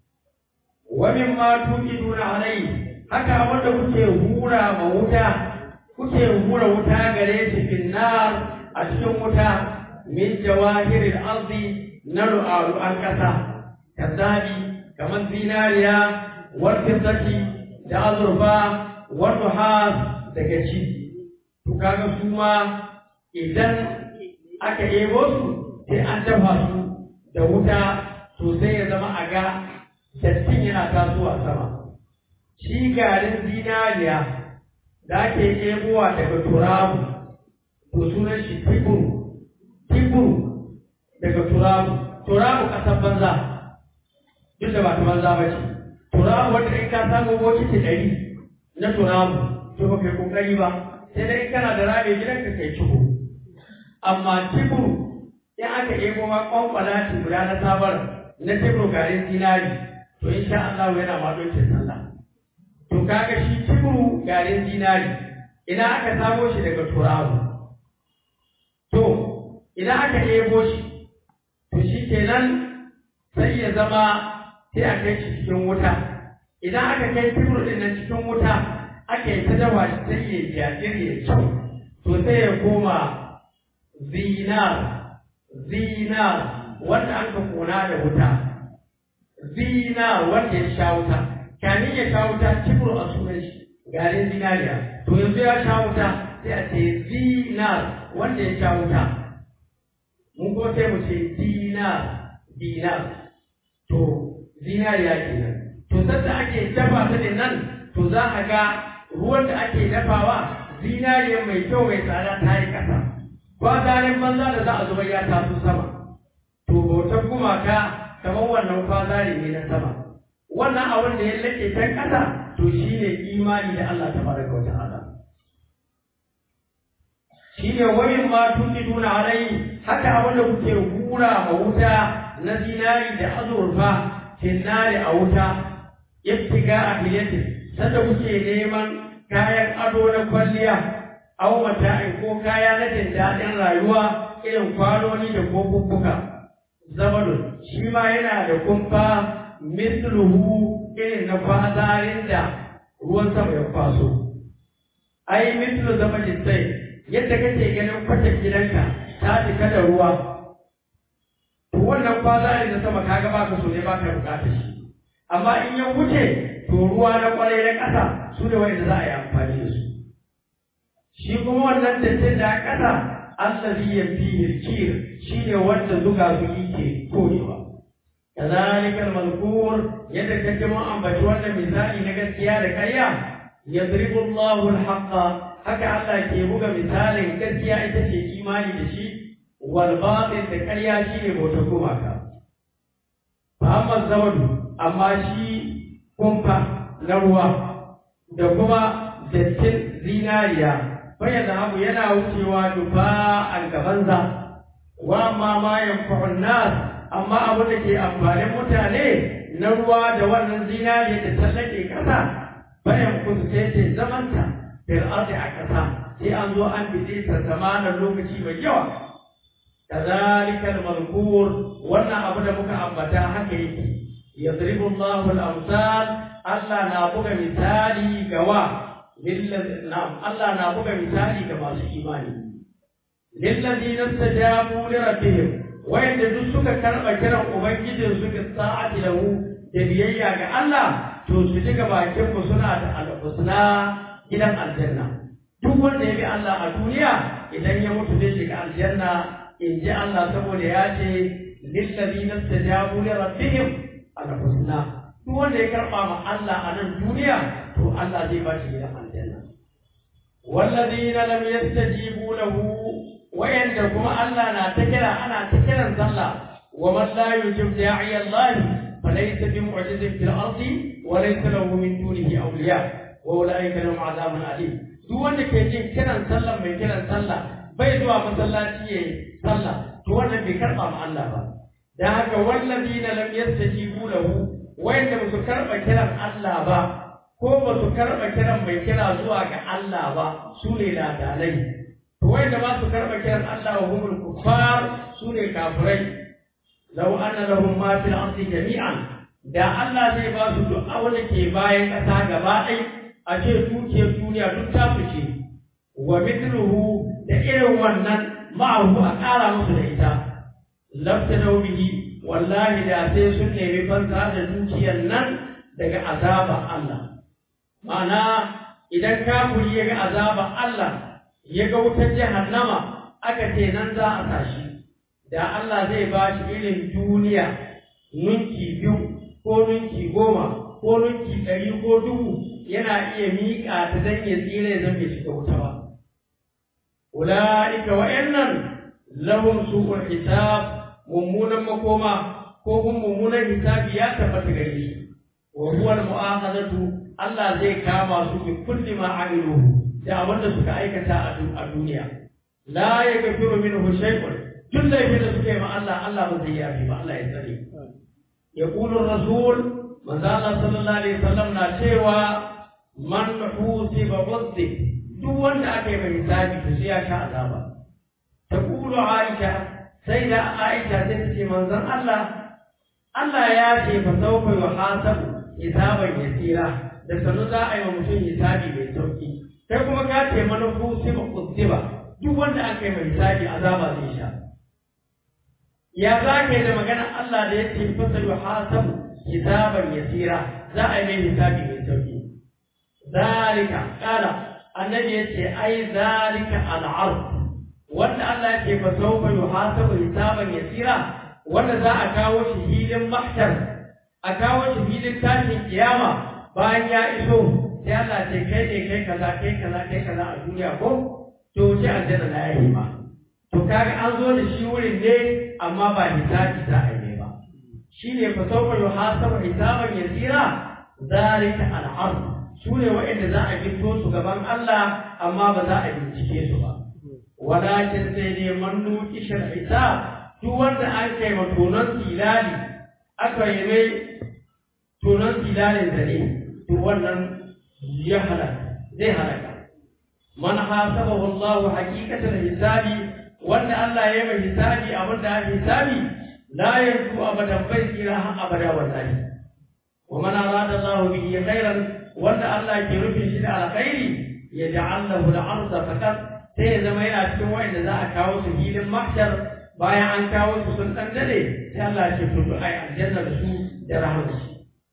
wa min ma tuqiduna alai haka wanda kuke hura ma wuta kuke hura wuta gare shi finnar a cikin wuta min jawahiril ardi na ru'aru an kasa kazabi kamar zinariya wal fiddati da azurfa wal nuhas daga ci to kaga su ma idan aka ebo su sai an dafa su da wuta to sai ya zama a ga dattin yana tasowa sama shi garin zinariya da ake ebowa daga turabu to sunan shi tiburu tiburu daga turabu turabu kasan banza duk da ba ta banza ba ce turabu wanda in ka samu bokiti ɗari na turabu to ba kai kokari ba sai dai kana da rame gidan ka kai ciko amma tiburu in aka ebo ma kwankwala ci guda na sabar na tiburu garin zinari to insha Allah yana ma dokin sallah to kaga shi tiburu garin zinari ina aka samo shi daga turabu to idan aka ebo shi to shi kenan sai ya zama sai a kai shi cikin wuta idan aka kai tiburu din nan cikin wuta aka yi ta dawa shi sai ya jajir ya kyau to sai ya koma zinar zinar wanda an ka kona da wuta zinar wanda ya sha wuta kamin ya sha wuta tiburu a sunan shi garin zinariya to yanzu ya sha wuta sai a ce zinar wanda ya sha wuta mun kuma sai mu ce dinar dinar to zinariya kenan to sanda ake dafa ta ne nan to za a ga ruwan da ake dafawa zinariya mai kyau mai tsada ta yi ƙasa kwazarin banza da za a zuba ya taso sama to bautar gumaka kamar wannan kwazari ne na sama wannan abin da ya lake can ƙasa to shine imani da Allah ta baraka wa ta'ala shine wayin ma tuqiduna alai haka abin da kuke hura ma wuta na zinari da azurfa tinnari a wuta ibtiga a hiyatin sanda kuke neman kayan ado na kwalliya aw mata'in ko kaya na jin daɗin rayuwa irin kwanoni da kofuffuka zabalun shi ma yana da kumfa misluhu irin na kwazarin da ruwan sama ya kwaso ai mislu zama sai yadda kake ganin kwatar gidanka ta cika da ruwa to wannan kwazari na sama kaga baka so ne baka bukatar shi amma in ya wuce to ruwa na kwarai na ƙasa su ne wanda za a yi amfani da su shi kuma wannan dattin da a ƙasa allazi yafihi al-kir shine wanda zuga zugi ke korewa كذلك المذكور يدك كما أنبت وانا مثالي نقد يا كريا يضرب الله الحق هكا الله كيبوك مثالي نقد يا إتشي إيماني دشي والباطل تكريا شي بوتكو ماكا فأما الزمن أما شي كمفا نروى دكما dattin zinariya bayan abu yana wucewa dufa an gabanza wa ma ma yanfa'un nas amma abin da ke amfanin mutane na ruwa da wannan zinariya da tallake kasa bayan kun sai ce zamanta fil ardi a kasa sai an zo an bide ta zamanin lokaci mai yawa kadhalika al-mazkur wannan abu da muka ambata haka yake yadribu Allahu al-amsal Allah na buga misali ga wa na'am Allah na buga misali ga masu imani lillazina istajabu li rabbihim wayanda duk suka karɓa kiran ubangijin suka sa'ati lahu da biyayya ga Allah to su ji bakin ku suna da alhusna gidan aljanna duk wanda ya bi Allah a duniya idan ya mutu zai shiga aljanna in ji Allah saboda ya ce lillazina istajabu li rabbihim alhusna duk wanda ya karɓa ma Allah a nan duniya to Allah zai ba shi gidan aljanna والذين لم يستجيبوا له وين كما الله نا تكرا أنا تكرا صلى ومن لا يجب داعي الله فليس بمعجز في الأرض وليس له من دونه أولياء وأولئك لهم عذاب أليم duk wanda ke jin kiran sallah mai kiran sallah bai zuwa masallaci yayi sallah to wannan bai karba ma Allah ba dan haka wallazina lam yastajibu lahu wayanda ba su karba kiran Allah ba ko ba su karba kiran mai kira zuwa ga Allah ba su ne ladalai to wayanda ba su karba kiran Allah wa humul kuffar su ne kafirai law anna lahum ma fil ardi jami'an da Allah zai ba su duk abin da ke bayan ƙasa gaba ɗaya a ce dukiyar duniya duk ta fice wa mithluhu da irin wannan ma'ahu a ƙara musu da ita lafta bihi wallahi da sai sun nemi fansa da dukiyar nan daga azaba Allah ma'ana idan kafiri ya ga azaba Allah ya ga wutar jahannama aka ce nan za a tashi da Allah zai ba shi irin duniya nunki biyu ko nunki goma ko nunki ɗari ko dubu yana iya miƙa ta don ya tsira ya zama shiga wuta ba. Ula'ika wa'yannan lahum su'ul hisab mummunan makoma ko kuma mummunan hisabi ya tabbata gare shi. Wa huwa al-mu'akhadatu Allah zai kama su bi kulli ma amilu da abin da suka aikata a duniya. La yaghfiru minhu shay'un duk laifin da suka yi ma Allah Allah ba zai yafi ba Allah ya tsare. يقول الرسول من ذا الله صلى الله عليه وسلم na cewa man husiba udhib duk wanda aka yi mai hisabi to sai ya sha azaba taqulu aisha sai da aisha sai ta ce manzon Allah Allah ya ce fa sawfa yuhasabu hisaban yasira da sanu za a yi wa mutum hisabi mai sauki kai kuma ka ce man husiba udhiba duk wanda aka yi mai hisabi azaba zai sha ya za ka yi da maganar Allah da ya ce fasa yuhasabu hisaban yasira za a yi mai hisabi mai sauki zalika kala annabi yace ai zalika al'ard wanda Allah yake fa sawfa yuhasabu hisaban yasira wanda za a kawo shi hilin mahshar a kawo shi hilin tashin kiyama bayan ya iso sai Allah ce kai ne kai kaza kai kaza kai kaza a duniya ko to ce aljanna na yayi ma to kaga an zo da shi wurin ne amma ba hisabi za a yi ba shine fa sawfa yuhasabu hisaban yasira zalika al'ard su ne waɗanda za a gito su gaban Allah amma ba za a bincike su ba. Walakin sai dai mannu kishar isa duk wanda an kai ma tonon tilali aka yi mai tonon tilalin da ne to wannan ya halaka zai halaka. Man hasabahu Allah haqiqatan hisabi wanda Allah ya yi mai hisabi abin da hisabi la yanzu abadan bai tsira har abada wallahi. Wa man arada Allah bihi khairan wanda Allah ke rufin shi da alkhairi ya ja'allahu al-ardha faqat sai ya zama yana cikin wanda za a kawo su filin mahshar bayan an kawo su sun dan dade sai Allah ya ce to ai aljanna da su da rahama shi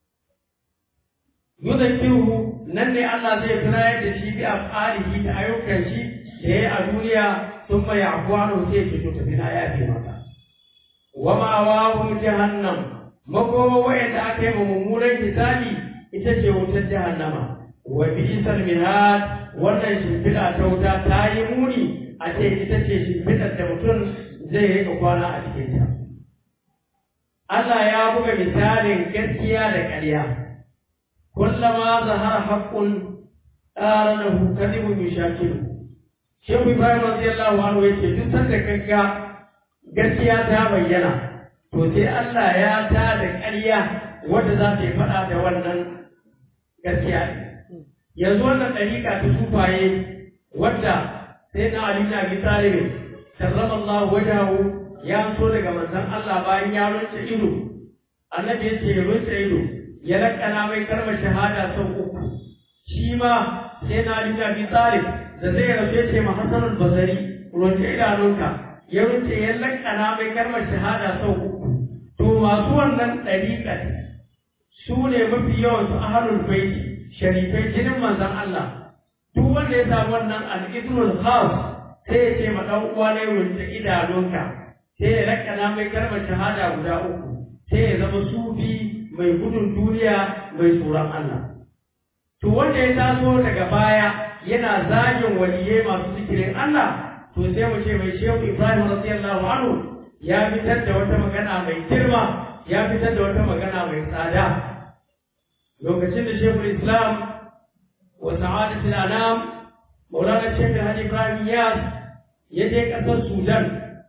yudhkiruhu nan ne Allah zai tunayar da shi bi afalihi da ayyukan shi da yayi a duniya thumma ya'fuanu sai ce to tafi na yafe maka wa ma'awahu jahannam makoma wa'anda aka yi mummunan hisabi ita ce wutar jahannama wa bi'sal mihad wannan shimfiɗa ta wuta ta yi muni a ce ita ce shimfiɗar da mutum zai rika kwana a cikin ta Allah ya buga misalin gaskiya da ƙarya kullama zahara haqqun qaranahu kadhibun yushakilu Shehu Ibrahim radiyallahu anhu yace duk sanda kanka gaskiya ta bayyana to sai Allah ya ta da ƙarya wadda za ta yi faɗa da wannan gaskiya yanzu wannan ɗariƙa ta sufaye wadda sai na Ali na bi Talib sallallahu wajahu ya so daga manzon Allah bayan ya runce ido annabi ya ce ya runce ido ya lakana mai kalmar shahada sau uku shi ma sai na Ali na bi Talib da zai rasu ya ce ma Hassan al-Basri runce idanunka ya runce ya lakana mai kalmar shahada sau uku to masu wannan ɗariƙar su ne mafi yawan su ahalul baiti sharifai jinin manzon Allah duk wanda ya samu wannan al-idrul khas sai ya ce ma dan uwa ne wanda idanunka sai ya rakana mai kalmar shahada guda uku sai ya zama sufi mai gudun duniya mai tsoron Allah to wanda ya taso daga baya yana zagin waliyai masu zikirin Allah to sai mu ce mai shehu Ibrahim radiyallahu anhu ya fitar da wata magana mai girma ya fitar da wata magana mai tsada lokacin da shehu Islam wa sa'adatul anam Maulana Sheikh Hadi Ibrahim Yas ya je ƙasar Sudan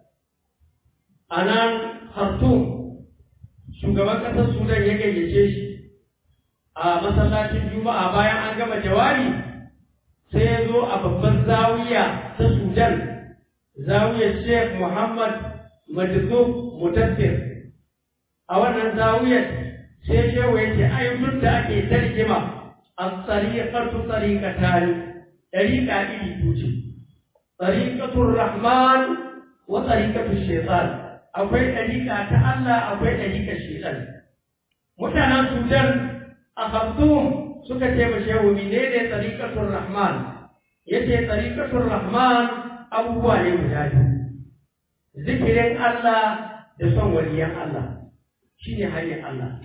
a nan Khartoum shugaban ƙasar Sudan ya gayyace shi a masallacin Juma'a bayan an gama jawabi sai ya zo a babban zawiya ta Sudan zawiyar Sheikh Muhammad Majzub Mutassir a wannan zawiyar sai shehu ya ce ayyukan da ake tarjima as-sariqatu tariqatani ɗariƙa iri biyu ce, ɗariƙatun Rahman wa ɗariƙatun Shaitan, akwai ɗariƙa ta Allah akwai ɗariƙar Shaitan. Mutanen Sudan a Khartoum suka ce ma shehu menene ɗariƙatun Rahman, ya ce ɗariƙatun Rahman abubuwa ne guda biyu. Zikirin Allah da son waliyan Allah shi ne hanyar Allah.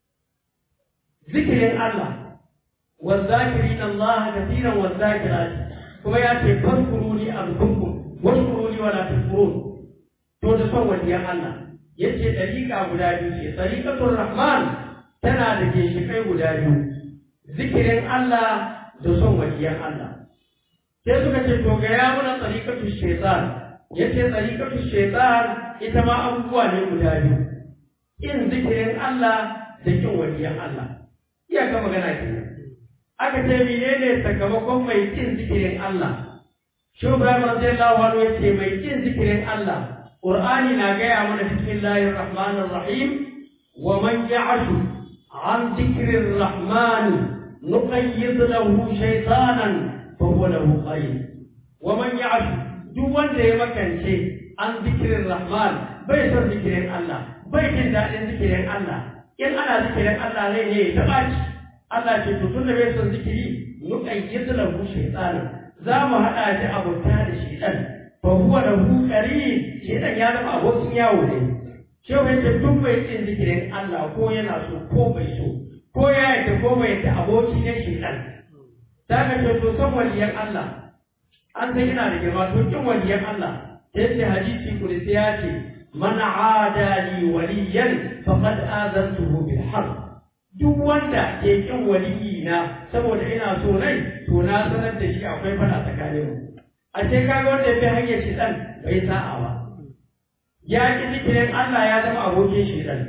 Zikirin Allah والذاكرين الله كثيرا والذاكرات kuma ya ce fadkuruni azkurkum washkuruni wala takfurun to da son waliyan Allah yace dariƙa guda biyu ce dariqatul rahman tana da ginshiƙai guda biyu zikirin Allah da son waliyan Allah sai suka ce to ga ya muna dariqatul shaytan yace dariqatul shaytan ita ma abubuwa ne guda biyu in zikirin Allah da kin waliyan Allah iyaka magana kenan aka ce menene sakamakon mai kin zikirin Allah shi Ibrahim radiyallahu anhu yace mai kin zikirin Allah Qur'ani na gaya mana bismillahir rahmanir rahim wa man ya'shu an zikrir rahman nuqayyid lahu shaytanan fa huwa lahu qarin wa man ya'shu duk wanda ya makance an zikirin rahman bai son zikirin Allah bai jin daɗin zikirin Allah in ana zikirin Allah ne ne ya taɓa Allah ce to tun da bai son zikiri nuqayyid lahu shaytanan za mu haɗa shi abota da shaytan fa huwa lahu qarin shaytan ya zama abokin yawo ne shi wai ce duk bai cin zikirin Allah ko yana so ko bai so ko ya yadda ko bai yadda aboki ne shaytan ta ka ce to son waliyan Allah an san yana da girma to kin waliyan Allah sai ce hadisi kudusi ya ce man aada li waliyan faqad azantuhu bil harb duk wanda ke kin waliyi na saboda ina so nai to na sanar da shi akwai fada tsakanin mu a ce kaga wanda ya hanyar shi dan bai sa'a ba ya ki zikirin Allah ya zama abokin shi dan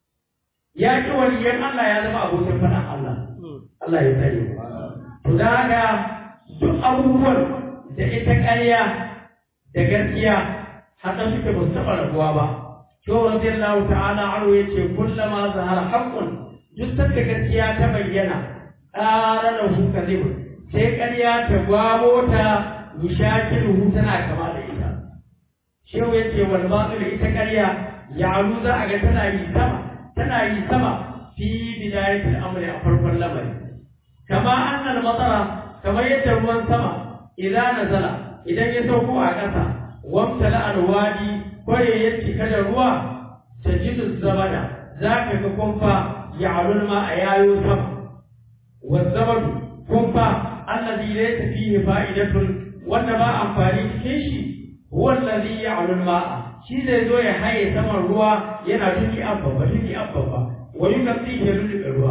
ya ki waliyan Allah ya zama abokin fada Allah Allah ya tsare to da haka duk abubuwan da ita ƙarya da gaskiya haka suke ba su taɓa rabuwa ba Shehu radiyallahu ta'ala aro yace kullama zahara haqqun duk sanda gaskiya ta bayyana ƙara da hu kadhib sai ƙarya ta gwamo ta mishakilu tana kama da ita shehu yace wal batil ita ƙarya ya'lu za a ga tana yi sama tana yi sama fi bidayatil amri a farkon lamari kama annal matara kamar yadda ruwan sama idan nazala idan ya sauko a ƙasa wamtala alwadi kware ya cika da ruwa tajidu zabada za ka ga kumfa ya'lul ma a yayo sama wazzabadu kumfa allazi laysa fihi fa'idatun wanda ba amfani cikin shi huwa allazi ya'lul ma'a shi zai zo ya haye saman ruwa yana tuki abba tuki abba wa yukaffi ya lulluɓe ruwa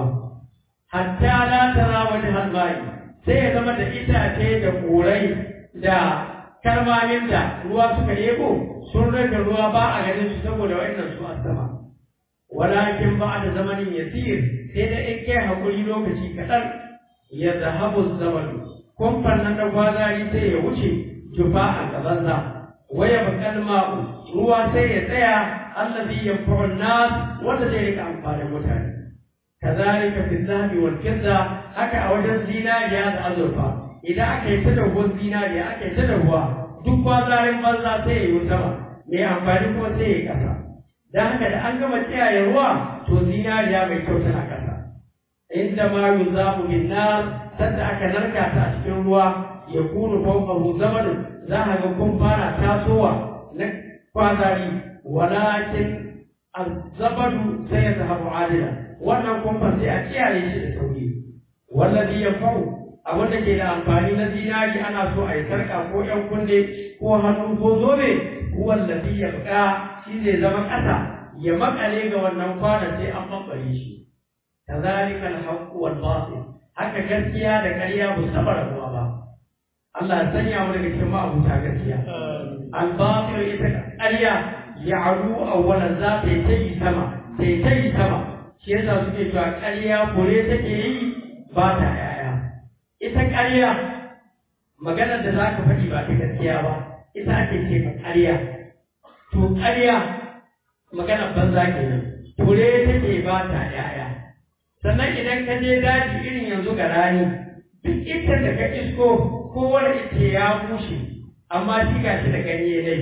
hatta la tara wajha al-ma'i sai ya zama da itace da korai da karmamin da ruwa suka yebo sun rage ruwa ba a ganin su saboda wa'annan su a sama walakin ba da zamanin yasir sai da in kai hakuri lokaci kaɗan ya zahabu zamanu kumfan nan da gwazari sai ya wuce jufa a gabanza waya bakal ma'u ruwa sai ya tsaya allazi yanfa'u nas wanda zai rika amfanin mutane kazalika fi dhahabi wal fidda haka a wajen zinariya da azurfa idan aka yi ta da ruwan zinariya aka yi ta da ruwa duk kwazarin banza sai ya yi sama mai amfani kuma sai ya kasa dan haka da an gama tsiyaye ruwa to zinariya mai kyau tana kasa inda ma yuzamu bin nar sanda aka narka ta a cikin ruwa ya kunu fawqahu zamanu za a ga kun fara tasowa na kwazari walakin azabadu sai ya zahabu adila wannan kumfan sai a kiyaye shi da sauri wallazi yanfa'u abin da ke da amfani na zinari ana so a yi sarka ko ƴan kunne ko hannu ko zobe wallafi ya buƙa shi zai zama ƙasa ya makale ga wannan kwanan sai an bambare shi kazalika al-haqqu wal batil haka gaskiya da ƙarya ba su taɓa rabuwa ba Allah ya sanya mu daga cikin ma'abuta gaskiya al-batil ita ƙarya ya'ru awwalan za ta yi ta yi sama ta yi ta yi sama shi yasa suke cewa ƙarya kore take yi ba ta yaya ita ƙarya maganar da za ka faɗi ba ta gaskiya ba ita ake ce ma ƙarya to ƙarya maganar banza kenan kore take ba ta yaya sannan idan ka je daji irin yanzu ga rani duk ita da ka isko kowane ita ya bushe amma shi ga shi da ganye ne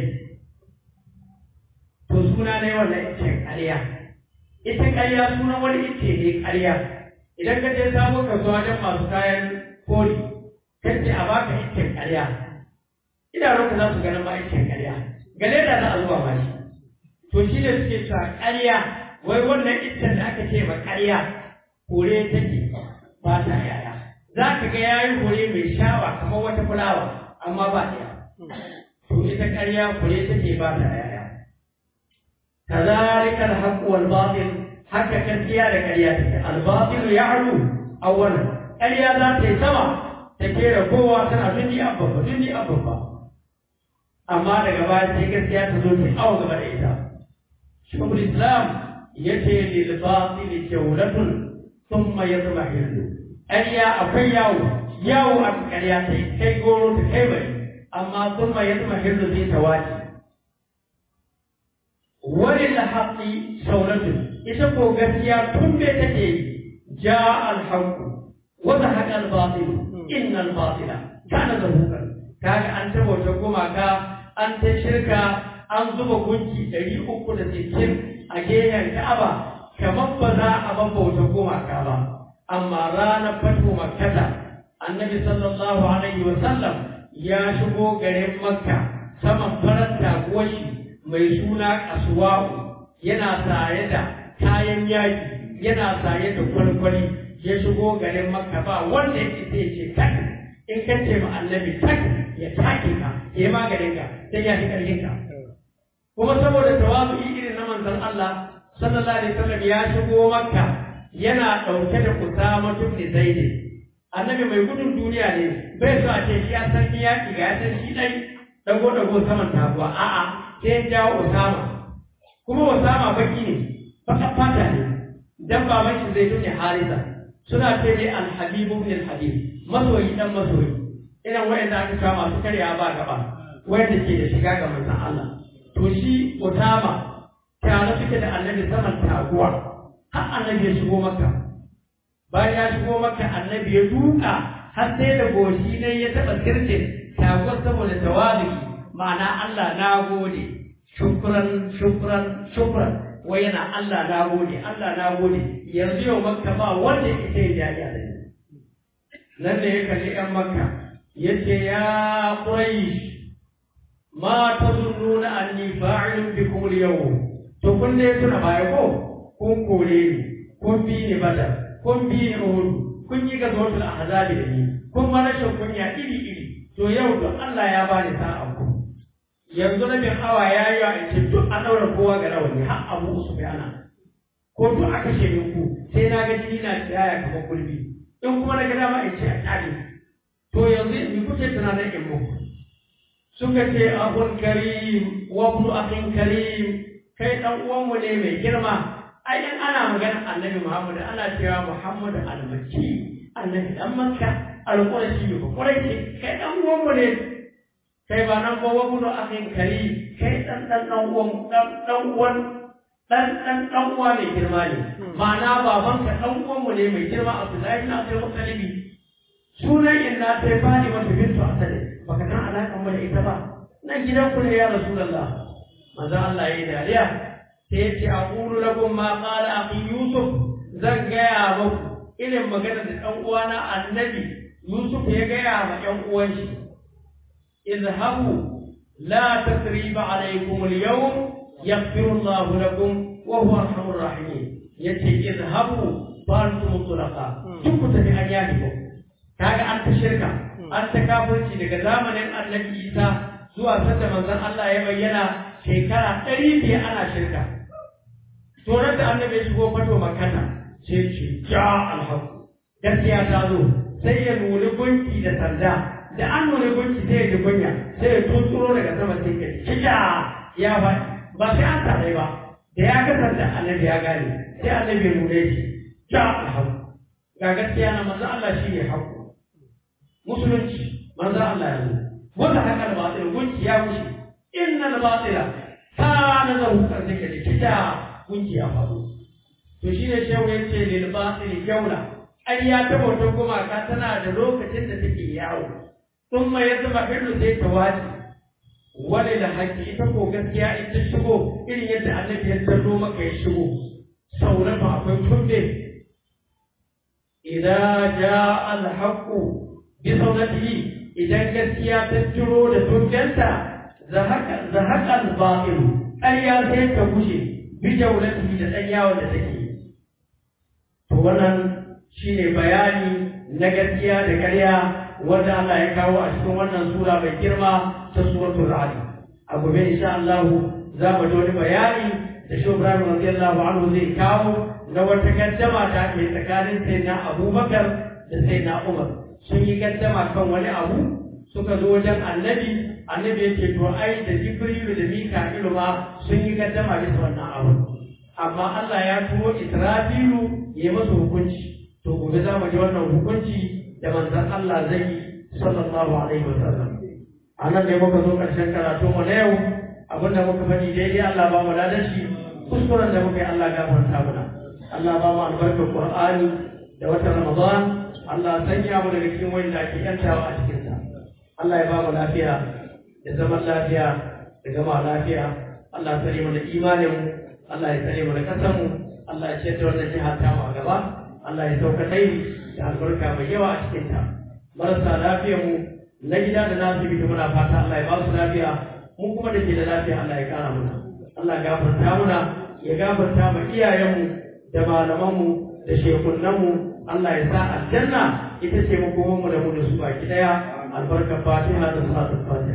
to suna ne wannan ita ƙarya ita ƙarya sunan wani ita ne ƙarya idan ka je samu kasuwa wajen masu kayan koli kace a baka ita ƙarya idanunka za su ganin ma ita ƙarya gane da za a zuwa ma shi to shi ne suke cewa ƙarya wai wannan ita da aka ce ma ƙarya kore take ba ta yaya za ka ga yayi kore mai shawa kamar wata fulawa amma ba ɗaya to ita ƙarya kore take ba ta yaya كذلك الحق والباطل حتى كثيرا كرياتك الباطل يعلو اولا ƙarya za ta yi sama ta kera kowa tana duni abubba duni abubba amma daga baya sai gaskiya ta zo ta awa gaba da ita shekul islam ya ce lil batil jawlatun thumma yatmahillu ƙarya akwai yawo yawo a ƙarya ta kai goro ta kai bari amma thumma yatmahillu zai tawaji wani lahaƙi sauratun ita ko gaskiya tun da take ja alhaƙu wata haƙa albatil inna albatila kana zahukan kaga an ta bauta gumaka an ta shirka an zuba gunki ɗari uku da sittin a gehen ka'aba kamar ba za a bauta gumaka ba amma ranar fatu makkata annabi sallallahu alaihi wa sallam ya shigo garin makka saman farar taguwar shi mai suna kasuwa'u yana saye da kayan yaƙi yana saye da kwalkwali ya shigo garin makka ba wanda ya ce ce tak in ka ce ma annabi tak ya take ka ya maganin ka sai ya fi ƙarfin ka kuma saboda tawazu irin na manzon Allah sallallahu alaihi wasallam ya shigo makka yana ɗauke da kusama tubni zaidi annabi mai gudun duniya ne bai so a ce shi ya san yaƙi ga ya san shi ɗai dago dago saman taguwa a'a sai ya jawo Osama kuma Osama baki ne baka fata ne dan baban shi zai tune Harisa suna ce ne al-Habib ibn al-Habib masoyi dan masoyi irin wayanda aka kawo masu karya ba gaba wayanda ke da shiga ga manzon Allah to shi Osama tare suke da Annabi saman taguwa har Annabi ya shigo Makka bayan ya shigo Makka Annabi ya duka har sai da goshi ne ya taba sirce taguwar saboda tawali ma'ana Allah na gode shukran shukran shukran wai yana Allah na gode Allah na gode yanzu yau makka ba wanda ya ce ya ji da nan da ya kalli yan makka yace ya quraish ma tazunnuna anni fa'ilun bikum al-yawm to kun ne tuna baya ko kun kore ni kun bi ni badar kun bi ni uhud kun yi gazwatul ahzab da ni kun ma rashin kunya iri iri to yau don Allah ya bani sa'a ku yanzu na bin awa ya yi a ce duk an ɗaura kowa ga rawani har abu su bi ana ko duk aka ce ku sai na ga jini na tsaya kamar gulbi in kuma na ga dama in ce a tsari to yanzu in kuke tunanin in muku suka ce abun karim wa ibnu akhin karim kai dan uwanmu ne mai girma ai in ana magana annabi Muhammad ana cewa Muhammad al-Makki annabi dan Makka al-Qurashi ba Qurashi kai dan uwanmu ne kai ba nan kowa gudu akin kari kai dan dan dan uwan dan dan uwan dan dan dan uwa mai girma ne ma'ana baban ka dan uwan mu ne mai girma Abdullahi na sai mutalibi sunan inna sai fani wata bintu asali baka san alakan mu da ita ba nan gidan ku ne ya rasulullah manzo Allah yayi dariya sai ya ce aqulu lakum ma qala akhi yusuf zan gaya muku irin magana da dan uwana annabi yusuf ya gaya ma yan uwan shi اذهبوا لا تثريب عليكم اليوم يغفر الله لكم وهو ارحم الراحمين yace izhabu ba su mutlaka duk ku tafi an yafi ko kaga an ta shirka an ta kafirci daga zamanin annabi isa zuwa sanda manzon Allah ya bayyana shekara ɗari biyar ana shirka Torar da annabi ya shigo fato makana sai ce ja alhaku gaskiya ta zo sai ya nuni gunki da sanda da an nuni gunki sai ya ji kunya sai ya tunturo daga sama sai ka kija ya ba ba sai an tare ba da ya ga sanda annabi ya gane sai annabi ya nune shi ja alhaku ga gaskiya na manzo Allah shi ne haku musulunci manzo Allah ya zo wanda haka al-batil gunki ya wuce innal batila kana zahukan sai ka kija kunci a faɗo. To shi ne shehu ya ce lil batil jaula. Ƙarya ta bautar gumaka tana da lokacin da take yawo. Sun mai ya zama hillu sai ta wace. Wani da haƙƙi ita ko gaskiya in ta shigo irin yadda annabi ya tallo maka ya shigo. Sauran ba akwai tumbe. Idan ja alhaƙu bi saunatihi idan gaskiya ta ciro da tumbenta zahaka al-batil ƙarya sai ta gushe bijaulatihi da ɗan yawon da take to wannan shine bayani na gaskiya da ƙarya wanda Allah ya kawo a cikin wannan sura mai girma ta suratul ra'd a gobe insha Allah za mu ji wani bayani da shi Ibrahim radiyallahu anhu zai kawo na wata gaddama da ke tsakanin sayyidina Abubakar da sayyidina Umar sun yi gaddama kan wani abu suka zo wajen annabi annabi yake to ai da jibrilu da mika'ilu ma sun yi gaddama bisa wannan abu amma Allah ya turo israfilu ya masa hukunci to gobe za mu ji wannan hukunci da manzon Allah zai yi sallallahu alaihi wasallam anan ne muka zo karshen karatu mu na yau abinda muka faɗi daidai Allah ba mu ladan shi kuskuren da muka yi Allah gafarta mana Allah ba mu albarkar Qur'ani da watan Ramadan Allah sanya mu daga cikin wanda ake yantawa a cikin sa Allah ya ba mu lafiya da zaman lafiya da gama lafiya Allah tsare mu da imanin Allah ya tsare mu da kasan mu Allah ya ciyar da wannan jiha ta mu a gaba Allah ya sauka dai da albarka mai yawa a cikin ta marasa lafiyar mu na gida da na asibiti muna fata Allah ya ba su lafiya mu kuma da ke da lafiya Allah ya kara muna Allah ya gafarta muna ya gafarta ma iyayenmu da malamanmu da shekunanmu Allah ya sa aljanna ita ce makomanmu da mu da su baki daya albarkar fatiha da salatul fatiha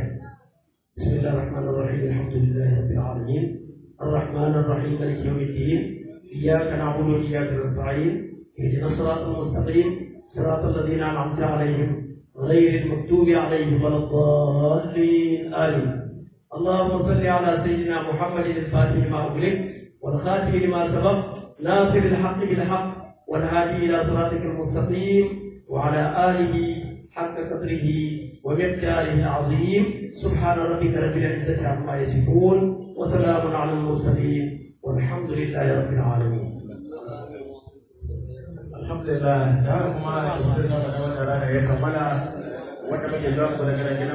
بسم الله الرحمن الرحيم الحمد لله رب العالمين الرحمن الرحيم مالك يوم الدين اياك نعبد واياك نستعين اهدنا الصراط المستقيم صراط الذين انعمت عليهم غير المكتوب عليهم ولا الضالين امين اللهم صل على سيدنا محمد الفاتح لما اغلق والخاتم لما سبق ناصر الحق بالحق والهادي الى صراطك المستقيم وعلى اله حق قدره ومقداره العظيم سبحان ربك رب العزة عما يصفون وسلام على المرسلين والحمد لله رب العالمين alhamdulillah da kuma da wata rana ya kammala wanda muke zuwa daga